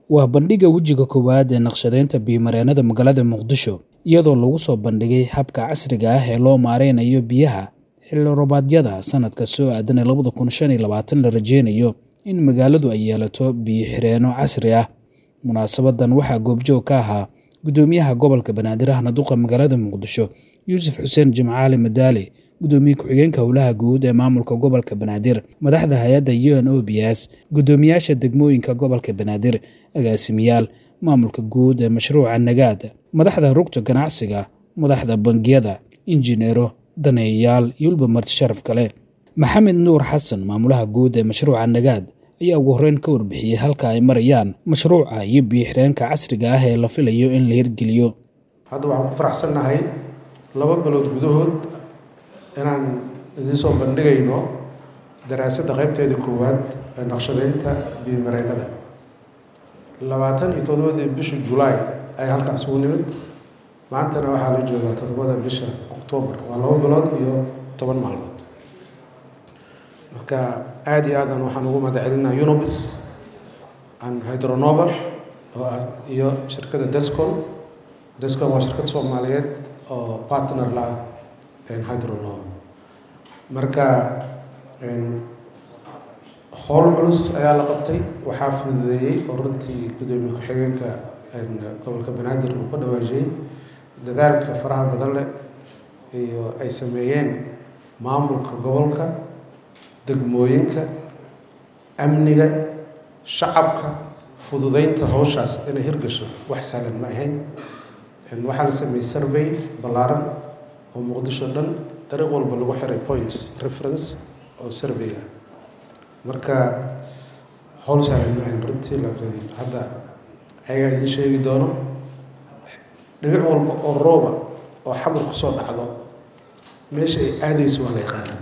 waa bandhigga wejiga koowaad ee naqshadeynta biyo-mareennada magaalada muqdisho iyadoo lagu soo bandhigay habka casriga ah ee loo maareynayo biyaha xilli roobaadyada sanadka soo aadan ee labada kun shan iyo labaatan la rajeynayo in magaaladu ay yeelato biyo-xireenno casri ah munaasabadan waxaa goobjoog ka ahaa guddoomiyaha gobolka banaadir ahna duqa magaalada muqdisho yuusuf xuseen jimcaali madaali guddoomiye ku-xigeenka howlaha guud ee maamulka gobolka banaadir madaxda hay-adda u n o b s guddoomiyaasha degmooyinka gobolka banaadir agaasimiyaal maamulka guud ee mashruuca nagaad madaxda rugta ganacsiga madaxda bangiyada injineero daneeyayaal iyo weliba marti sharaf kale maxamed nuur xasan maamulaha guud ee mashruuca nagaad ayaa ugu horreyn ka warbixiyey halka ay marayaan mashruuca iyo biyo-xireenka casriga ah ee la filayo in la hirgeliyo hadda waxaan ku faraxsannahay laba bilood gudahood inaan idiin soo bandhigayno daraasadda qaybteeda koowaad ee naqshadeynta biyo-mareennada labaatan iyo toddobadii bishii julaay ay halkaas ugu nimid maantana waxaa la joogaa toddobada bisha oktoobar waa laba bilood iyo toban maalmood marka aada iyo aadan waxaan ugu mahadcelinaa unobis and hydronova oo ah iyo shirkadda descon descon waa shirkad soomaaliyeed oo partner la ah hydronova marka howl culus ayaa la qabtay waxaa fududeeyey oo runtii guddoomiye ku-xigeenka gobolka banaadir uu ka dhawaajiyey dadaalka faraha badan leh iyo ay sameeyeen maamulka gobolka degmooyinka amniga shacabka fududeynta hawshaas inay hirgasho wax sahlan ma ahayn waxaa la sameeyey survey ballaaran oo muqdisho dhan dariiq walba lagu xiray points reference oo survey ah marka howl sahlan ma ahayn runtii laakiin hadda ayagaa idiin sheegi doono dhibic walba oo rooba oo xamar kusoo dhacdo meesha ay aadayso waa la yaqaanaa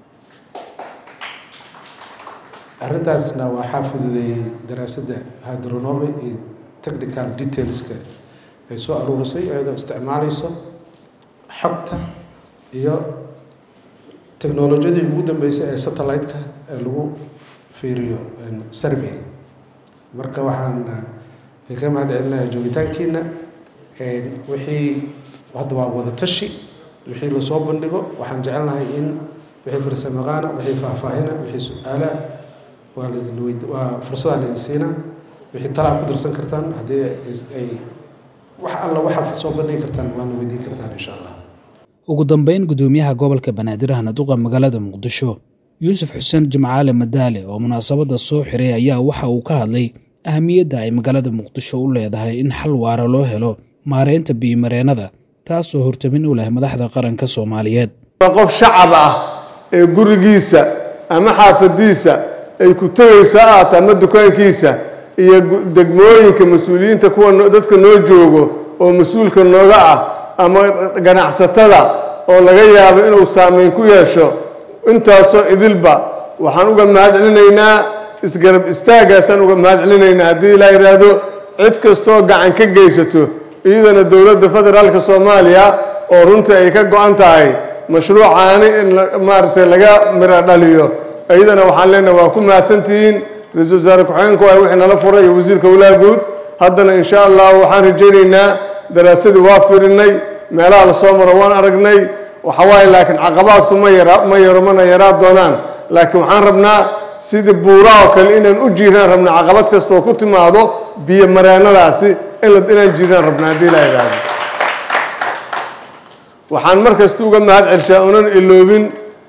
arrintaasna waxaa fududeeyey daraasadda hydronove iyo technical detailska ay soo aruurisay iyadoo isticmaalayso xogta iyo technolojiyadii ugu dambeysay ee satellite-ka ee lagu fiiriyo survey marka waxaan ka mahad celinayaa joogitaankiina wixii hadda waa wada tashi wixii lasoo bandhigo waxaan jecelnahay in wixii farsamaqaana wixii faahfaahina wixii su-aalaha waa laidin weyd waa fursadaa laidin siina wixii talaa ku darsan kartaan haddii ay wax alla waxaad soo bandhigi kartaan waana weydiin kartaan insha allah ugu dambeyn guddoomiyaha gobolka banaadir ahna duqa magaalada muqdisho yuusuf xuseen jimcaale madaale oo munaasabadda soo xiray ayaa waxa uu ka hadlay ahamiyadda ay magaalada muqdisho u leedahay in xal waara loo helo maareynta biyo-mareennada taasoo hortamin u leh madaxda qaranka soomaaliyeed qof shacab ah ee gurigiisa ama xaafadiisa ay ku tegayso aata ama dukaankiisa iyo degmooyinka mas-uuliyiinta kuwa dadka noo joogo oo mas-uulka nooga ah ama ganacsatada oo laga yaabo inuu saameyn ku yeesho intaasoo idilba waxaan uga mahad celinaynaa isgarab istaagaasaan uga mahad celinaynaa haddii ilaa yidhaahdo cid kastoo gacan ka geysato iyadana dowladda federaalka soomaaliya oo runtii ay ka go-an tahay mashruucaani in maaragtay laga miro dhaliyo iyadana waxaan leenahay waa ku mahadsantihiin ra-iisul wasaare ku-xigeenku waa wixii nala furay iyo wasiirka howlaha guud haddana insha allah waxaan rajaynaynaa daraasadii waa firinay meelaha lasoo maro waan aragnay waxawaaye laakiin caqabaadku ma yara ma yaro mana yaraa doonaan laakiin waxaan rabnaa sidii buuraha oo kale inaan u jiiraan rabna caqabad kastaoo ku timaado biyo mareennadaasi inaan jiiraan rabna haddii la idhaahdo waxaan mar kasta uga mahad celshaa unan iloobin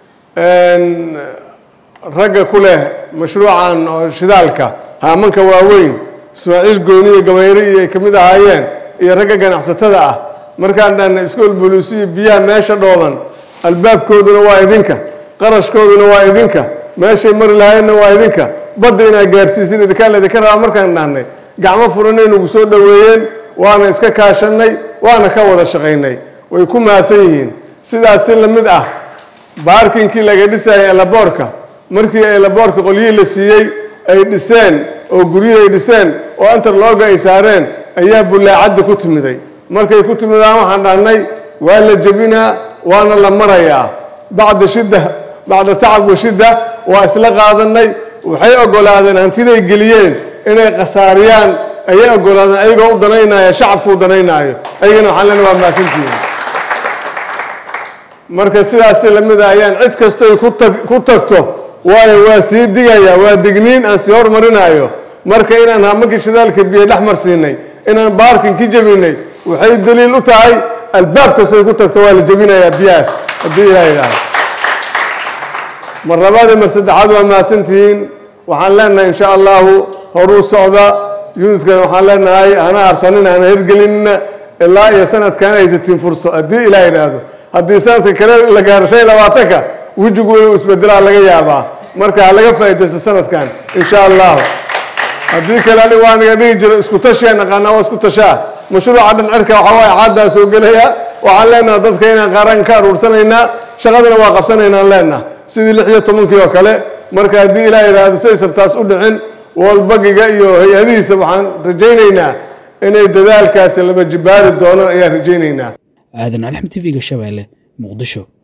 ragga ku leh mashruucan oo shidaalka haamanka waaweyn ismaaciil gooni iyo gabayre iyo ay ka mid ahaayeen iyo ragga ganacsatada ah markaan dhahna iskool boluusiya biyaha meesha dhooban albaabkooduna waa idinka qarashkooduna waa idinka meeshay mari lahaydna waa idinka badda inaad gaarsiisin idinkaa laydinka rabaa markaan dhahnay gacmo furanay nagu soo dhoweeyeen waana iska kaashannay waana ka wada shaqaynay way ku mahadsan yihiin sidaas si la mid ah baarkinkii laga dhisayay elaboorka markii elaboorka qolyihii la siiyey ay dhiseen oo guryihii ay dhiseen oo interlooga ay saareen ayaa bullaacadda ku timiday markay ku timidaan waxaan dhahnay waa la jebinaa waana la marayaa bacda shidda bacda tacab wa shidda waa isla qaadanay waxay oggolaadeen hantiday geliyeen inay khasaariyaan ayay ogolaadeen ayagoo u danaynaya shacabku u danaynaayo ayagana waxaan leenahay waa mahadsantihiin marka sidaas lamid a ayaan cid kastoy ku tag ku tagto waayo waa sii digaya waa digniin aan sii hormarinayo marka inaan hamakii shidaalka biyo dhex marsiinay inaan baarkin ka jebinay waxay daliil u tahay albaab kastay ku tagto waa la jebinayaa biyahaas haddii ilaah idhaaho mar labaad iyo mar saddexaad waa mahadsantihiin waxaan leenahay insha allahu horuu socda unitkan waxaan leenahay hana harsanina hana hirgelinina ilaa iyo sanadkan haysatiin furso haddii ilaah idhaahdo haddii sanadka kale la gaaro shan iyo labaatanka wejigu inuu isbedelaa laga yaabaa marka ha laga faa'iidaysta sanadkan insha allahu haddii kale anigu waa naga dhihi jiro isku tashiya naqaanaa waa isku tashaa mashruuca dhan cirka waxaa waaye caaddaa soo gelaya waxaan leenaha dadka inaan qaaraan ka aruursanaynaa shaqadana waa qabsanaynaan leenaha sidii lix iyo tobankii oo kale marka haddii ilaah yidhaahdo saysan taas u dhicin walbagiga iyo hay-adihiisa waxaan rajaynaynaa inay dadaalkaasi laba jibaari doonaan ayaan rajaynaynaa aadan alxam t v-ga shabeelle muqdisho